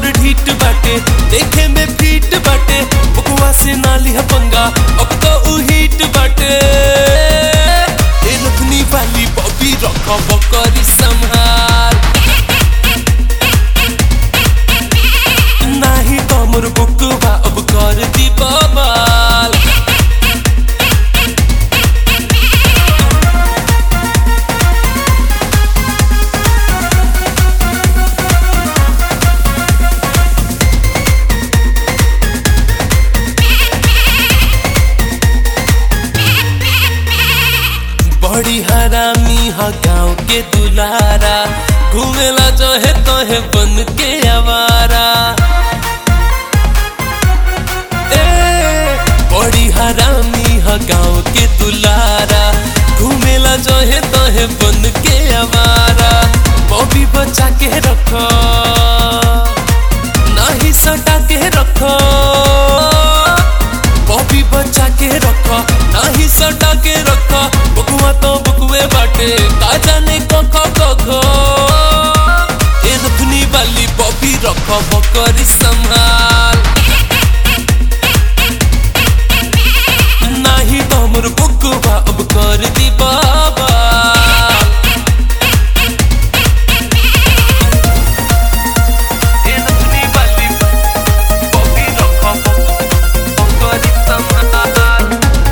मोर ढीठ बाटे देखे में फीट बाटे बुकवा से नाली है पंगा अब तो उ हीट बाटे ए रखनी वाली बॉबी रखो बकरी संभाल नाही तो मोर बुकवा अब कर दी बवाल बड़ी हरामी हा गाँव के दुलारा घूमेला जो है तो है बन के आवारा ए, बड़ी हरामी हा गाँव के दुलारा घूमेला जो है तो है बन के आवारा बॉबी बचा के रखो नहीं सटा के रखो बॉबी बचा के रखो नहीं सटा के रखो बुकवा तो बुकवे बाटे का जाने कखो कखो ए रखनी वाली बॉबी रखो बकरी संभाल नाही तो मोर बुकवा अब कर दी बाबा ए रखनी वाली बॉबी रखो बकरी संभाल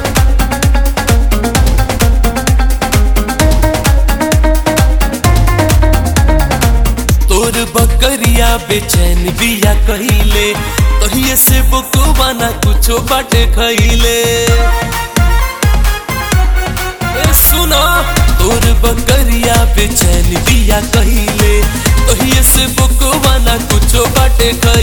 तोर बकरिया बेचैन बिया कहिले तहिए से बुकवा ना कुछो बाटे खैले ए सुना तोर बकरिया बेचैन बिया कहिले तहिए से बुकवा ना कुछो बाटे खैले